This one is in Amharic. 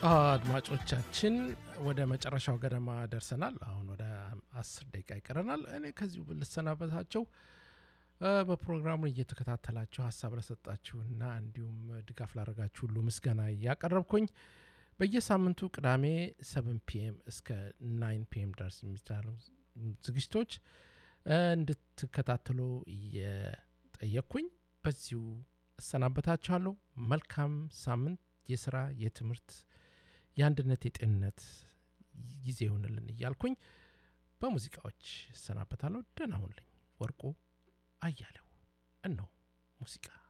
አድማጮቻችን ወደ መጨረሻው ገደማ ደርሰናል። አሁን ወደ አስር ደቂቃ ይቀረናል። እኔ ከዚሁ ልሰናበታቸው በፕሮግራሙን እየተከታተላችሁ ሀሳብ ለሰጣችሁና እንዲሁም ድጋፍ ላደረጋችሁ ሁሉ ምስጋና እያቀረብኩኝ በየሳምንቱ ቅዳሜ ሰብን ፒኤም እስከ ናይን ፒኤም ድረስ የሚቻሉ ዝግጅቶች እንድትከታተሉ እየጠየቅኩኝ በዚሁ እሰናበታችኋለሁ። መልካም ሳምንት የስራ የትምህርት የአንድነት የጤንነት ጊዜ ይሆንልን እያልኩኝ በሙዚቃዎች እሰናበታለሁ። ደህና ሁኑልኝ። ወርቁ አያሌው እነሆ ሙዚቃ